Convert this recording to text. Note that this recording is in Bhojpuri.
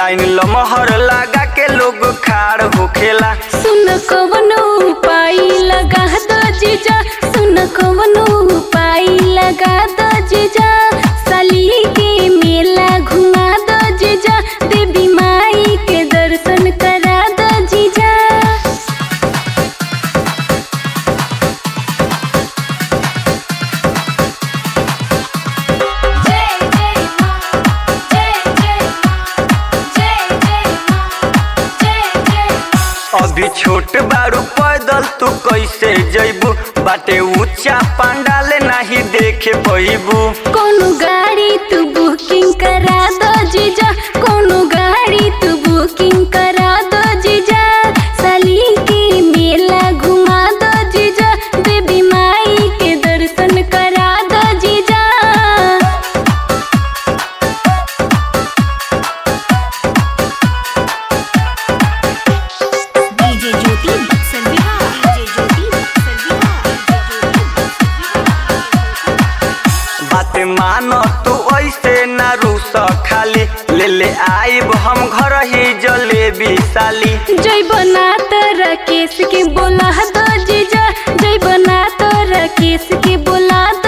लाइन लमहर लगा के लोग खाड़ होखेला सुन कवनो उपाय लगा दो जीजा सुन कवनो उपाय लगा दो जीजा साली के मेला घुमा दो जीजा देवी माई के दर्शन करा दो जीजा जय जय मां जय जय मां जय जय मां जय जय अभी छोट बारू पैदल तू कैसे जैबू बाटे ऊंचा पंडाले नहीं देखे पैबू कोनो गाड़ी तू बुकिंग करा दो जीजा कोनो गाड़ी तू बुकिंग करा दो जीजा साली के मेला घुमा दो जीजा देवी माई के दर्शन करा दो जीजा डीजे ज्योति बक्सर बिहार डीजे ज्योति बक्सर बिहार बात मानो तू ऐसे ना रूस खाली ले ले आइब हम घर ही जलेबी साली जय बना तो राकेश के बोला दो जीजा जय बना तो राकेश के बोला